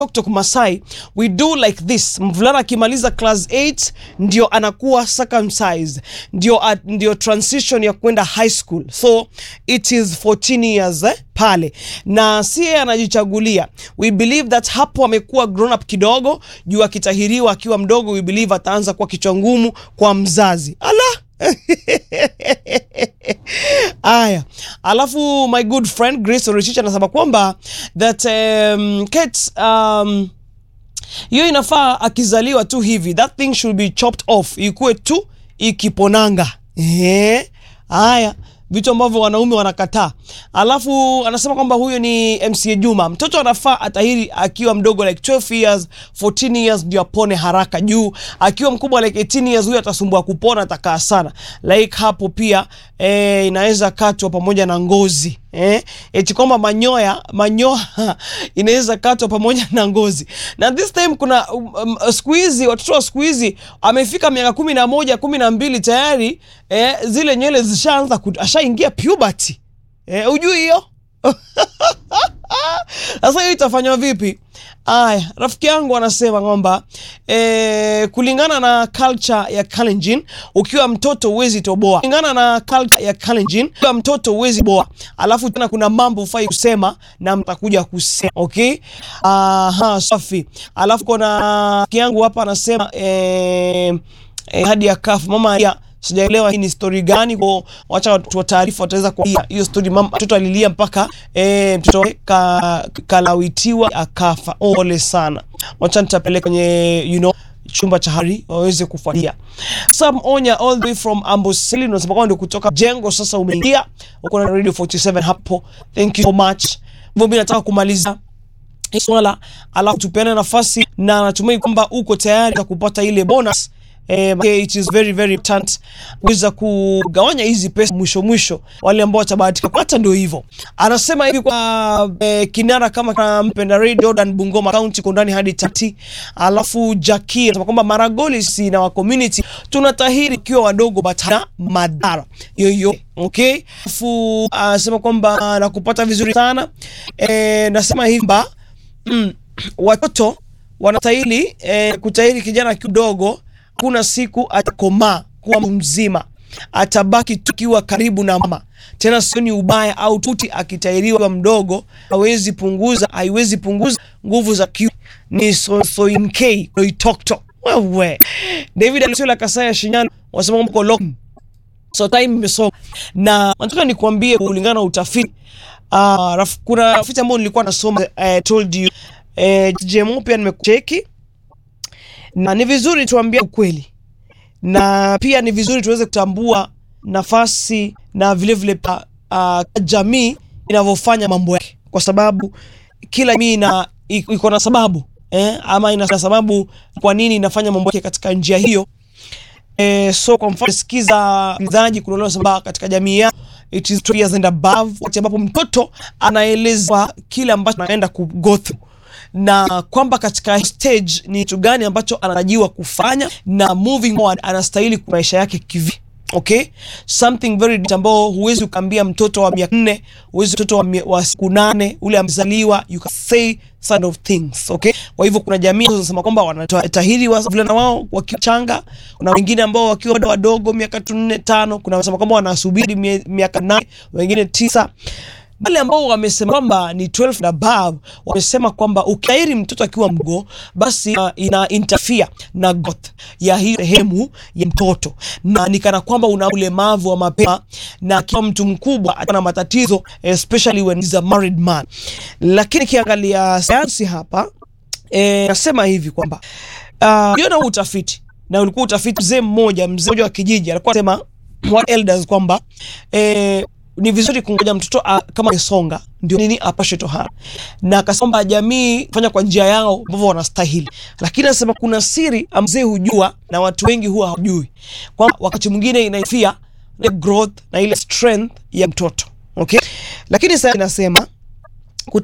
Tok Masai we do like this. Mvulana akimaliza class 8 ndio anakuwa circumcised, ndio, uh, ndio transition ya kwenda high school, so it is 14 years eh, pale na si yeye anajichagulia. We believe that hapo amekuwa grown up kidogo, juu akitahiriwa akiwa mdogo, we believe ataanza kuwa kichwa ngumu kwa mzazi. Ala Aya, alafu my good friend Grace Orechich anasema kwamba that um, Kate, um, hiyo inafaa akizaliwa tu hivi that thing should be chopped off, ikuwe tu ikiponanga. Ehe, haya vitu ambavyo wanaume wanakataa. Alafu anasema kwamba huyo ni MCA Juma, mtoto anafaa atahiri akiwa mdogo like 12 years 14 years ndio apone haraka, juu akiwa mkubwa like 18 years huyo atasumbua kupona, atakaa sana like hapo pia eh, inaweza katwa pamoja na ngozi eh, eti kwamba manyoya manyoya inaweza katwa pamoja na ngozi. Na this time kuna um, um, siku hizi watoto wa siku hizi amefika miaka kumi na moja kumi na mbili tayari eh, zile nywele zishaanza ashaingia puberty eh, ujui hiyo sasa hiyo itafanywa vipi? Aya, rafiki yangu anasema kwamba e, kulingana na culture ya Kalenjin, ukiwa mtoto huwezi toboa. Kulingana na culture ya Kalenjin, ukiwa mtoto huwezi boa. Alafu tena kuna mambo ufai kusema na mtakuja kusema, okay? Aha, safi. Alafu kuna rafiki yangu hapa anasema e, e, hadi ya kafu mama ya sijaelewa hii ni story gani, kwa wacha watu wa taarifa wataweza kuambia hiyo story. Mama mtoto alilia mpaka e, mtoto ka, kalawitiwa akafa. Ole sana, wacha nitapeleka kwenye you know chumba cha habari waweze kufuatia. Sam Onya all the way from Amboseli unasema kwamba ndio kutoka jengo sasa umeingia uko na Radio 47 hapo. Thank you so much. Hivyo mimi nataka kumaliza hii swala, alafu tupeane nafasi na natumai kwamba uko tayari kupata ile bonus Eh, it is very very important kuweza kugawanya hizi pesa mwisho mwisho, wale ambao watabahatika kupata. Ndio hivyo anasema hivi kwa eh, kinara kama mpenda radio Jordan Bungoma County kondani hadi tati. Alafu Jackie anasema kwamba Maragoli si na wa community tunatahiri ikiwa wadogo batana madhara yoyo okay. Alafu anasema kwamba nakupata vizuri sana eh, nasema hivi ba mm, watoto wanatahiri eh, kutahiri kijana kidogo kuna siku atakomaa kuwa mzima, atabaki tukiwa karibu na mama. Tena sioni ubaya au tuti akitairiwa mdogo, hawezi punguza, haiwezi punguza nguvu za kiu. Ni sosoinkei loitokto wewe. David Alisula Kasaya Shinyano wasema mko lock so time imesonga, na nataka nikuambie kulingana na utafiti uh, raf, kuna utafiti ambao nilikuwa nasoma uh, told you uh, JMO pia nimekucheki na ni vizuri tuambie ukweli na pia ni vizuri tuweze kutambua nafasi na vilevile vile, uh, jamii inavyofanya mambo yake, kwa sababu kila jamii ina iko na sababu eh, ama ina sababu kwa nini inafanya mambo yake katika njia hiyo. Eh, so kwa mfano sikiza mzaji kuna samba katika jamii yao it is 2 years and above, wakati ambapo mtoto anaelezwa kile ambacho anaenda ku go through na kwamba katika stage ni kitu gani ambacho anatarajiwa kufanya na moving forward anastahili kwa maisha yake kivi. Okay, something very ambao huwezi ukaambia mtoto wa miaka nne, huwezi mtoto wa, wa siku nane ule amezaliwa, you can say sort of things okay. Kwa hivyo kuna jamii zinasema kwamba wanatahiri wavulana wao wakiwa changa, kuna wengine ambao wakiwa wadogo miaka tu nne tano, kuna wanasema kwamba wanasubiri miaka nane, wengine tisa wale ambao wamesema kwamba ni 12 na above wamesema kwamba ukiairi mtoto akiwa mgo basi uh, ina interfere na growth ya hii sehemu ya mtoto, na nikana kwamba una ulemavu wa mapema, na akiwa mtu mkubwa atakuwa na matatizo especially when he's a married man. Lakini kiangalia sayansi hapa eh, nasema hivi kwamba uh, na utafiti na ulikuwa utafiti mzee mmoja mzee mmoja wa kijiji alikuwa anasema wa elders kwamba eh, ni vizuri kungoja mtoto a, kama amesonga ndio nini apashe tohara, na akasema jamii fanya kwa njia yao ambavyo wanastahili, lakini anasema kuna siri mzee hujua na watu wengi huwa hawajui, kwamba wakati mwingine inaifia ile growth na ile strength ya mtoto okay. Lakini sasa inasema